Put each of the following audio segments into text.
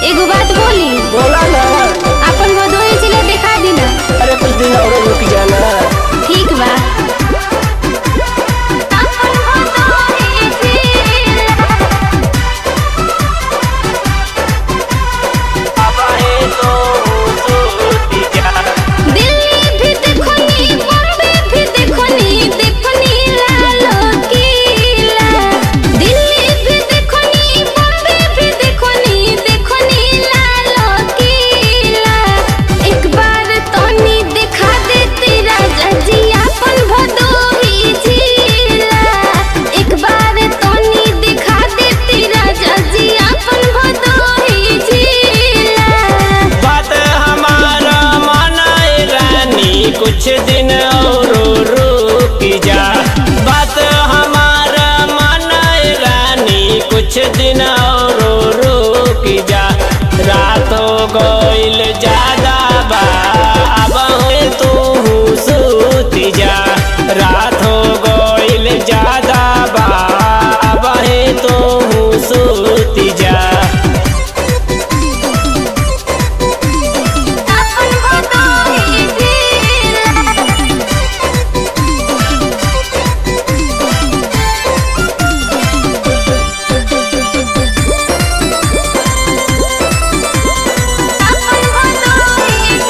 एगो बात बोली बोला ना अपन भदोही जिला दिखा दी ना अरे कुछ दिन और रुक जाना ठीक बा दिल्ली भी देखनी बॉम्बे भी देखनी देखनी लालो किला दिल्ली भी देखनी बॉम्बे भी देखनी देखनी लालो किला एक बार तनी दिखा देती राजा जी अपन भदोही जिला एक बार तनी दिखा देती राजा जी अपन भदोही जिला बात हमारा मानाए रानी कुछ दिन और रुक जा बात हमारा मानाए रानी कुछ दिन और रुक जा रात हो गईल ज्यादा बा अब तू सूत जा रात हो गईल ज्यादा बा अब तू सूत जा अपन भदोही जिला अपन भदोही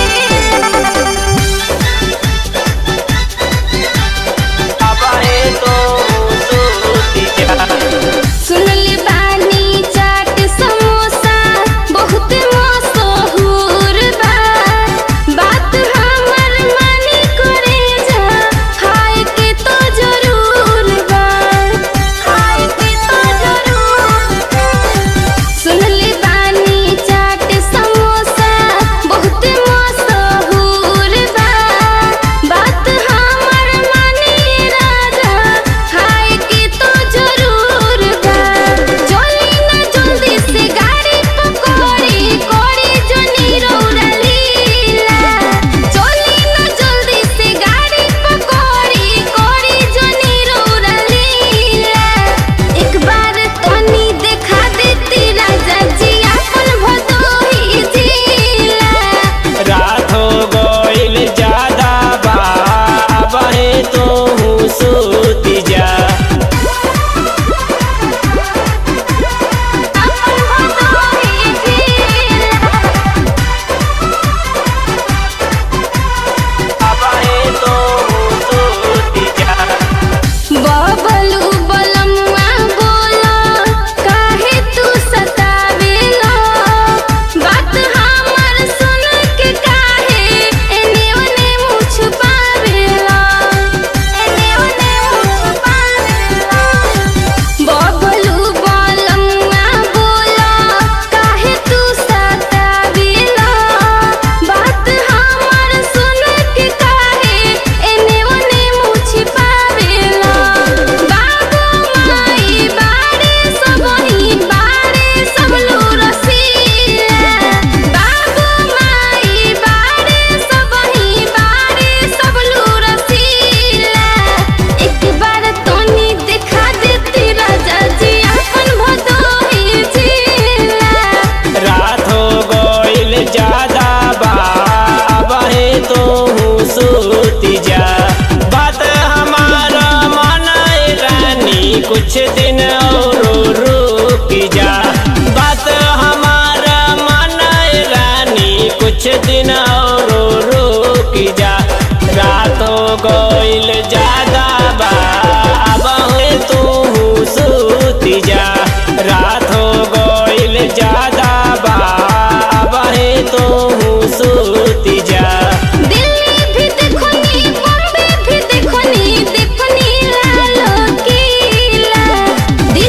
जिला अब तो सूत जा सुनले बानी चाट समोसा बहुत मशहूर बा बात हमर मानी करे जा खाए के तो जरूर बा खाए के तो जरूर बा सुनले बानी चाट समोसा बहुत मशहूर बा बात हमर मानी राजा खाए के तो जरूर बा चली ना जल्दी से गाड़ी पकड़ी कोड़ी जनी रौरा लीला चली ना जल्दी से गाड़ी पकड़ी कोड़ी जनी रौरा लीला एक बार तनी देखा देती राजा जी अपन भदोही जिला रात हो गईल ज्यादा बा अब तो सूत जा अपन भदोही जिला अब तो सूत जा बबलू बलमुआ बोला काहे तू सतावेला बात हमर सुन के काहे एने ओने मुँह छुपावेला एने ओने मुँह छुपावेला बबलू बलमुआ बोला काहे तू सतावेला बात हमर सुन के काहे एने ओने मुँह छिपावेला बाबू माई बारे सबही बारे सब लोग रसीला बाबू माई बारे सबही बारे सब लोग रसीला एक बार तोनी दिखा देती राजा जी अपन भदोही जिला रात हो गईल ज्यादा बा अब तो सूत जा बात हमारा मानाए रानी कुछ दिन और रुक जा बात हमारा मानाए रानी कुछ दिन और रुक जा रात हो गईल ज्यादा बा अब तू सूत जा रात हो गईल ज्यादा बा अब तू सूत जा दिल्ली भी देखनी बॉम्बे भी देखनी देखनी लालो किला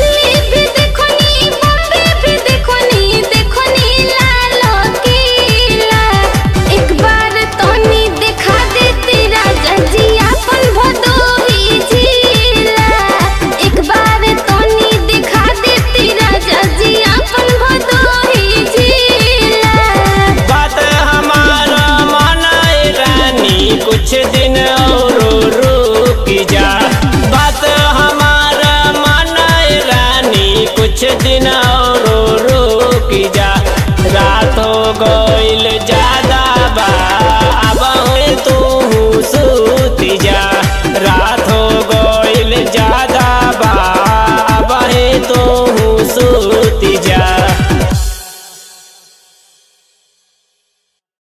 सूत